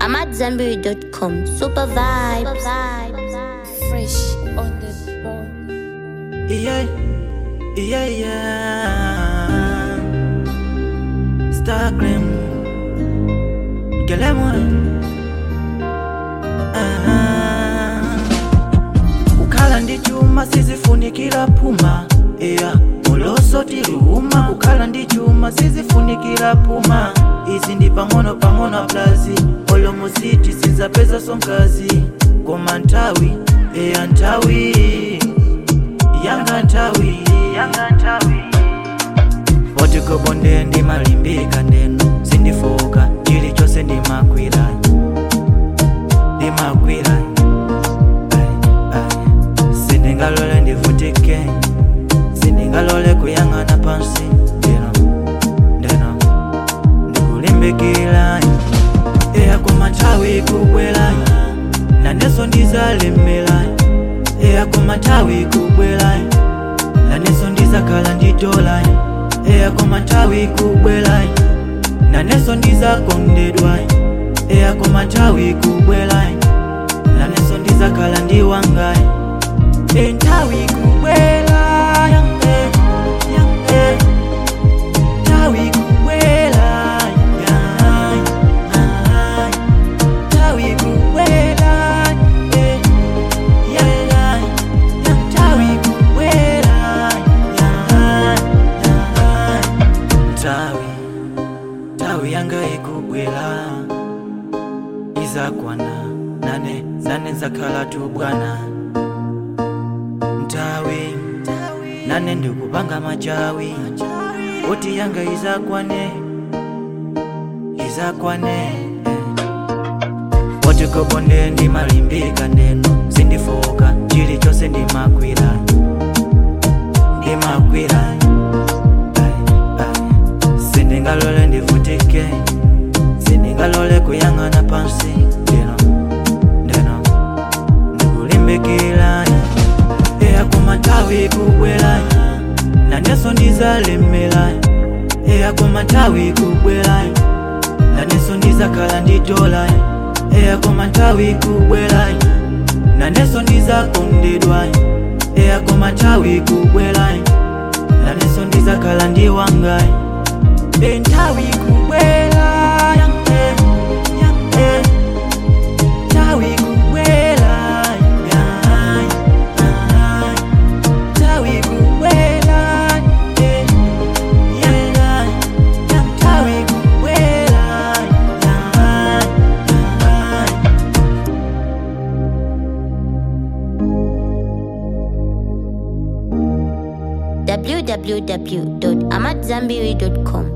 I'm at Zenberry.com. Super vibes. Fresh on the ball. Yeah, yeah, yeah. Starcream, Gelemon. Ah. Kukhala ndi chuma sizifunikira puma yeah. mulosoti luuma kukhala ndi chuma sizifunikira puma izi ndi pang'ono pang'ono plazi olomositi sizapeza sonkazi koma nthawi eya nthawi yanga nthawi yanga nthawi potikobonde ndimalimbika ndeno sindifoka chilichonse ndimakwira ndimakwira Ai, ai. sindingalole ndivutike sindingalole kuyang'ana pansi ndeno ndeno ndikulimbikira eya koma nthawi ikubwera naneso ndizalemera eya koma nthawi ikubwera naneso ndizakhala nditola eya koma nthawi ikubwera naneso ndizakondedwa eya koma nthawi ikubwera naneso ndizakhala ndiwanga e nthawi ikubwera yange yange nthawi ikubwera yange nthawi ikubwera eh, yeah, yeah, yeah, nthawi ikubwera yeah, yeah. nthawi nthawi yanga ikubwera izakwana nane nane zakhala tubwana nthawi nane ndikupanga machawi kuti yanga izakwane izakwane potikobonde ndimalimbika ndeno sindifoka chilichonse ndimakwira ndimakwira Ai, ai. sindingalole ndivutike sindingalole kuyang'ana pansi ndeno ndeno ndikulimbikira eya koma nthawi ikubwera naneso ndizalemera eya koma nthawi ikubwera naneso ndizakhala nditola eya koma nthawi ikubwera naneso ndizakondedwa eya koma nthawi ikubwera naneso ndizakhala ndiwanga e nthawi ikubwera yange yange nthawi ikubwera yange yange nthawi ikubwera eh, yeah, yeah, yeah, nthawi ikubwera yange yange www.amatzambiri.com.